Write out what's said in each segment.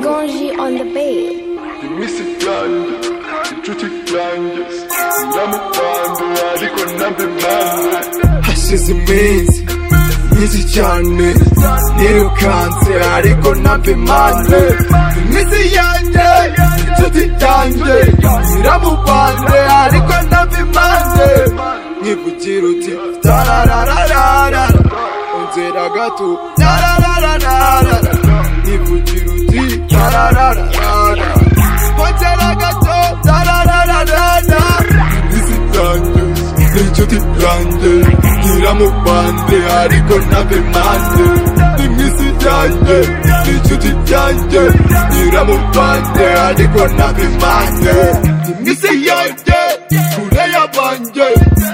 Ganji on the bed. iminsi yanjye inshuti yanjye namukwanzura ariko nabyo nanjye hashize iminsi myinshi cyane nirukanse ariko nabyo manze iminsi yanjye inshuti yanjye nyiramukwanze ariko nabyo manze nkivugira uti tararararara unzera gato tararararara nkivugira uti tararararara Ongera gato tararararara Izi zanjye n'inshuti zanjye nyiramubande ariko ntabimande Imisi yanjye n'inshuti yanjye nyiramubande ariko ntabimande Imisi yanjye kure yabanjye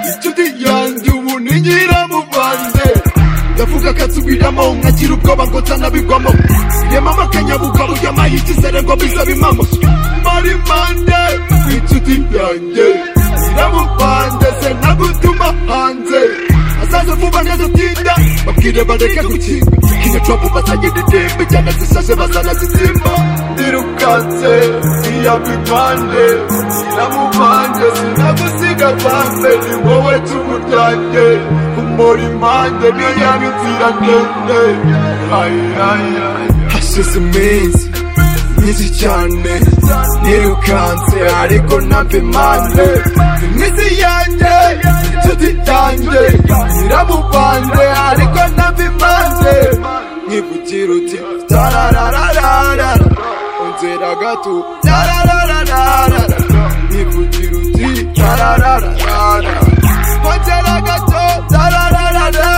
inshuti yanjye ubu ni nyiramubande ndavuga katsubiramo nkakira ubwoba ngo nsanabigwamo rema amakanyabuka burya mayikizere ngo biza bimamo mari mande inshuti yanjye iramupande se nagutuma hanze azaze vuba neza utinda babwire bareke gukinga kino copu basagenda indembe cyane zisashe bazana zizimba ndirukanse iyaba impande iramupande sinagusiga pande ni wowe cumu ryanjye umuri impande niyaba inzira ndende hashize iminsi myinshi cyane nirukanse ariko ntabimanze iminsi yanjye inshuti yanjye nyiramubande ariko ntabimanze nkivugira uti tararararara unzera gato tararararara nkivugira uti tararararara ongera gato tararararara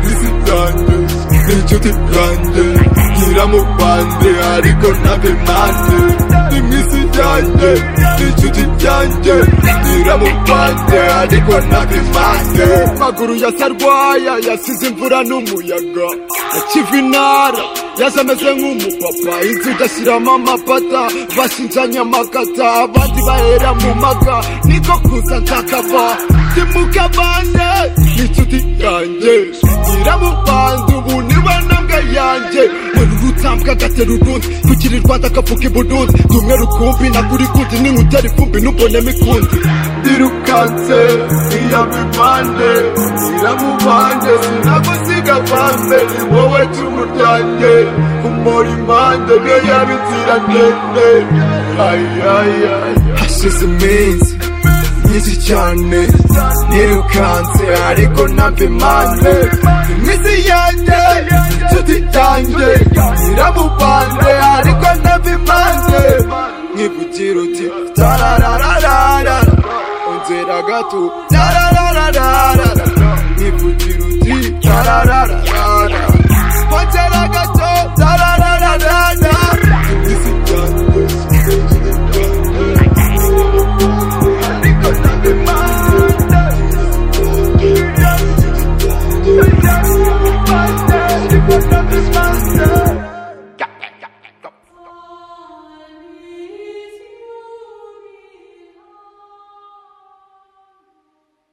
izi zanjye n'inshuti zanjye nyiramubande ariko ntabimande imisi yanjye n'inshuti yanjye nyiramubande ariko ntabimande amaguru yasarwaya yasize imvura n'umuyaga akiva inara yaje ameze nk'umupapa inzu igashyiramo amapata bashinjanya amakata abandi bahera mu maga niko kuza nzakava ndi mu kabande n'inshuti yanjye nyiramubande ubu ni banambwa yanjye muri urutambwe agatera urundi kugira i rwanda akavuga i burundi tumwe rukumbi nagura ikundi n'inkutera ifumbi n'ubonemo ikundi ndirukanse iyabibande iramubande sinagusiga pande ni wowe cumu ryanjye umora impande niyo yaba inzira ndende hashize iminsi myinshi cyane nirukanse ariko ntabimanze iminsi yanjye inshuti yanjye nyiramubande ariko ntabimanze nkivugira uti tararararara unzera gato